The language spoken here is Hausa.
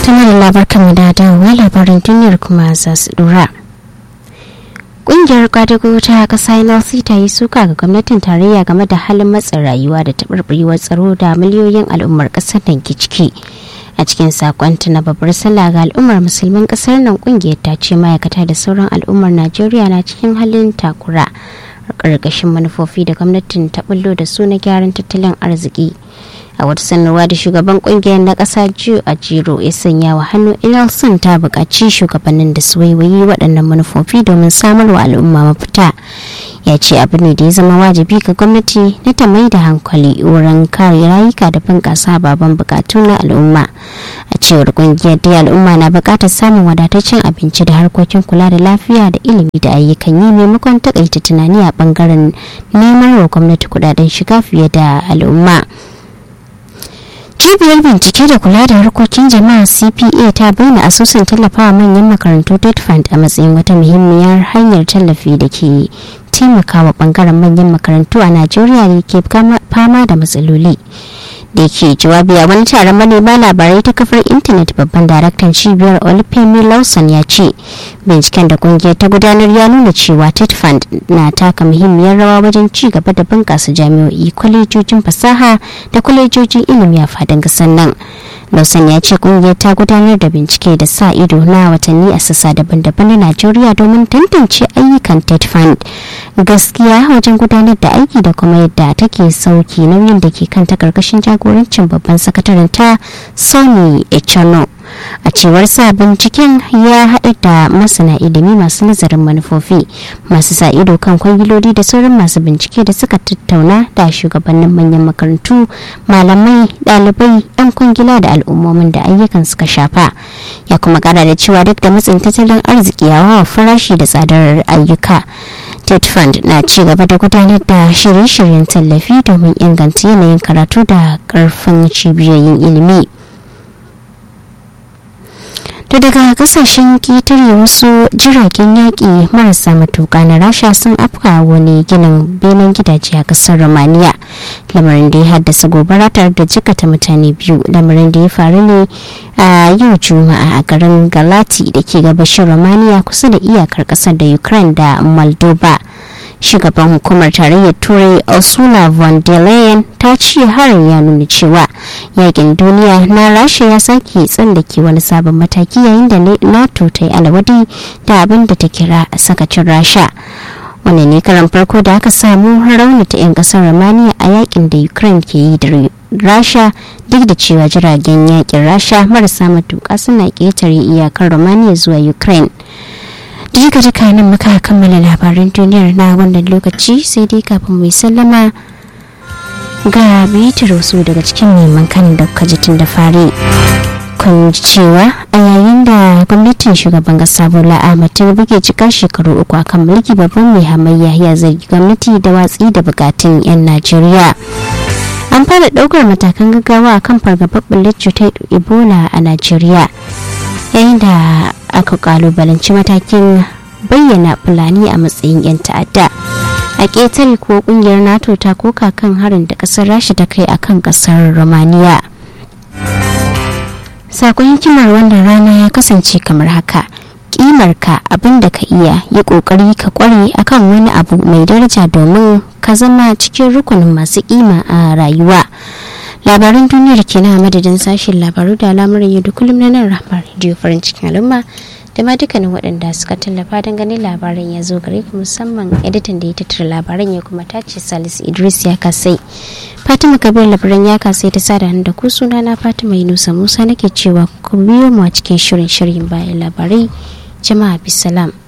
tana da labarkan da dawowa labarin duniyar kuma za su dora Ƙungiyar kwadago ta ƙasa NLC ta yi suka ga gwamnatin tarayya game da halin matsin rayuwa da taɓarɓarewar tsaro da miliyoyin al'ummar ƙasar nan ke ciki. A cikin sakonta na babbar sallah ga al'ummar musulmin ƙasar nan ƙungiyar ta ce ma'aikata da sauran al'ummar Najeriya na cikin halin takura. ƙarƙashin manufofi da gwamnatin ta bullo da su na gyaran tattalin arziki. a wata sanarwa da shugaban kungiyar na kasa jiyo a jiro ya sanya wa hannu ilson ta buƙaci shugabannin da su waiwayi waɗannan manufofi domin samar wa al'umma mafita ya ce abu ne da ya zama wajibi ga gwamnati na ta mai da hankali wurin kare rayuka da bunƙasa baban buƙatu na al'umma a cewar kungiyar dai al'umma na buƙatar samun wadataccen abinci da harkokin kula da lafiya da ilimi da ayyukan yi maimakon takaita tunani a bangaren neman wa gwamnati kudaden shiga fiye da al'umma cibiyar bincike da kula da harkokin jama'a cpa ta bayyana asusun tallafawa manyan makarantu dead fund a matsayin wata muhimmiyar hanyar tallafi da ke taimakawa bangaren manyan makarantu a najeriya da ke fama da matsaloli da ke jawabi a wani taron manema labarai ta kafar intanet babban daraktan cibiyar olufemi lawson ya ce binciken da kungiyar ta gudanar ya nuna cewa ted fund na taka muhimmiyar rawa wajen ci gaba da bunƙasa jami'o'i kwalejojin fasaha da kwalejojin ilimi a fadin ƙasar nan lawson ya ce kungiyar ta gudanar da bincike da sa ido na watanni a sassa daban-daban na najeriya domin tantance ayyukan ted fund gaskiya wajen gudanar da aiki da kuma yadda take sauki nauyin da ke kan ta karkashin jagorancin babban sakataren ta sony echano a cewar sa binciken ya haɗa da masana ilimi masu nazarin manufofi masu sa ido kan kwangiloli da sauran masu bincike da suka tattauna da shugabannin manyan makarantu malamai ɗalibai 'yan kwangila da al'ummomin da ayyukan suka shafa ya kuma kara da cewa duk da matsin tattalin arziki yawa farashi da tsadar ayyuka ted fund na ci gaba da gudanar da shirye-shiryen tallafi domin inganta yanayin karatu da karfin cibiyoyin ilimi to daga kasashen ketare wasu jiragen yaƙi marasa matuƙa na rasha sun afka wani ginin benin gidaje a ƙasar romania lamarin da ya haddasa gobara tare da jikata mutane biyu lamarin da ya faru ne a yau juma'a a garin galati da ke gabashin romania kusa da iyakar ƙasar da ukraine da moldova shugaban hukumar tarayyar turai ursula von der leyen ta ce harin ya nuna cewa yakin duniya na rasha ya sake tsallake wani sabon mataki yayin da nato ta yi alwadi da abin da ta kira sakacin rasha wani ne karan farko da aka samu raunata 'yan kasar romania a yakin da ukraine ke yi da rasha duk da cewa jiragen yakin rasha marasa matuka suna ƙetare iyakar romania zuwa ukraine duka duka nan muka kammala labaran duniyar na wannan lokaci sai dai kafin mai sallama ga bitar wasu daga cikin neman kan da kuka ji tun da fari kun ji cewa a yayin da gwamnatin shugaban kasa bola ahmad tinubu ke cika shekaru uku akan mulki babban mai hamayya ya zargi gwamnati da watsi da bukatun 'yan najeriya an fara daukar matakan gaggawa akan fargabar bullar cutar ebola a najeriya yayin da aka kalubalanci matakin bayyana fulani a matsayin 'yan ta'adda a ƙetare ko kungiyar nato ta koka kan harin da ƙasar rasha ta kai akan ƙasar romania sakon hikimar wannan rana ya kasance kamar haka kimarka abin da ka iya yi kokari ka kware akan wani abu mai daraja domin ka zama cikin rukunin masu kima a rayuwa labaran duniyar ke na madadin sashen labaru da al'amuran yau da kullum na nan ramar rediyo farin cikin al'umma da ma dukkanin waɗanda suka tallafa don ganin labaran ya zo gare ku musamman editan da ya tattara labaran ya kuma tace salisu idris ya kasai fatima kabir labaran ya kasai ta sada da ku suna na fatima yunusa musa nake cewa ku biyo mu a cikin shirin shirin bayan labarai jama'a bisalam